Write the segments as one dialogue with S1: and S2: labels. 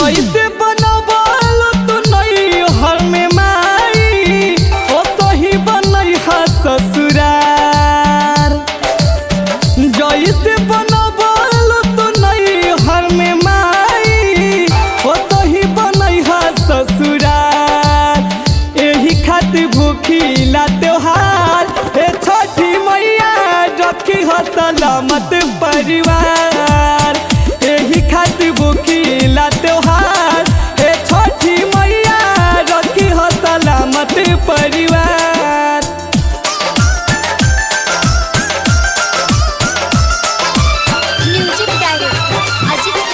S1: जैसे बनबल तू नहीं हर में माई ओ तो ही बनई हा ससुरार जैसे बनबल तू नहीं हर में माई ओ तो ही बनई हा ससुरार एही खातिर भूखीला त्योहार ए छठी मैया रखी हो सलामत परिवार एही खातिर भूखीला त्योहार ए छठी मैया रखी हो सलामत परिवार
S2: म्यूजिक डायरेक्टर अजित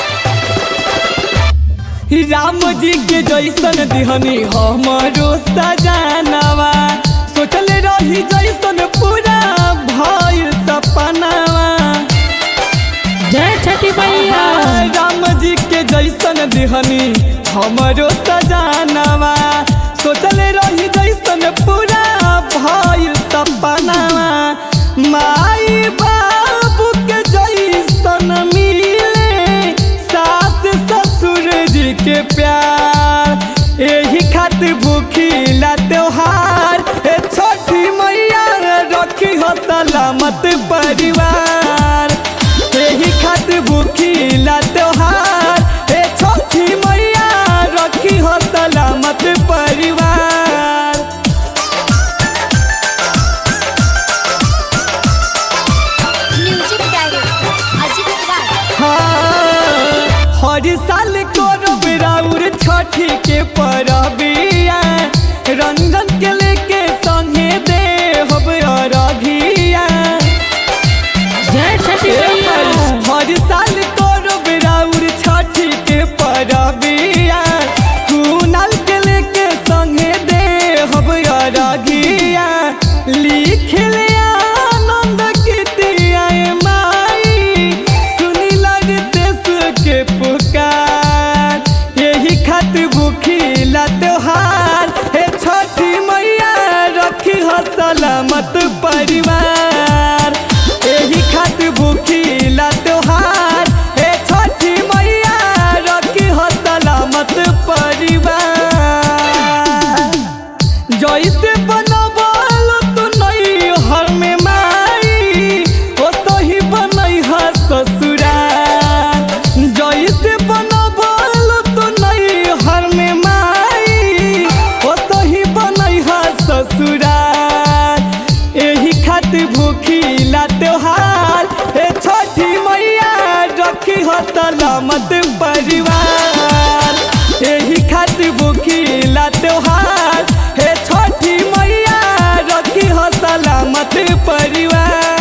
S2: राज
S1: राम जी के जैसन दिहनी हमारो सजानवा सोचल रही जैसन पूरा भइल सपनावा
S3: जय छठी मैया
S1: राम जी के जैसन दिहनी हमारो सजानवा सोचल रही जैसन पूरा भइल सपनावा माई बाबू के जैसन मिले सास ससुर जी के प्यार एही खातिर भूखीला त्योहार ए छोटी मैया रखी हो सलामत परिवार एही खातिर भूखीला त्योहार ए छोटी मैया रखी हो सलामत परिवार
S2: म्यूजिक डायरेक्टर अजित राज
S1: हाँ, हर साल करब राउर छठी के परबिया रंजन के लेके संगे दे हब अरघिया
S3: जय छठी मैया
S1: हर साल करब राउर छठी के परबिया कुनाल के लेके संगे दे हब अरघिया लिख ले आनंद कीतिया माई सुनी लगतेस के पुकार यही खातिर भूखीला त्योहार हे छठी मैया रखी हो सलामत परिवार यही खातिर भूखीला त्योहार हे छठी मैया रखी हो सलामत परिवार जैसे बनबल तू नहीं हर में माई ओ तो ही बनई हा ससुरार जैसे बनबल तू नहीं हर में माई ओ तो ही बनई हा ससुरार एही खातिर भूखीला त्योहार ए छठी मैया रखी हो सलामत परिवार एही खातिर भूखीला त्योहार हे छठी मैया रखी हो सलामत परिवार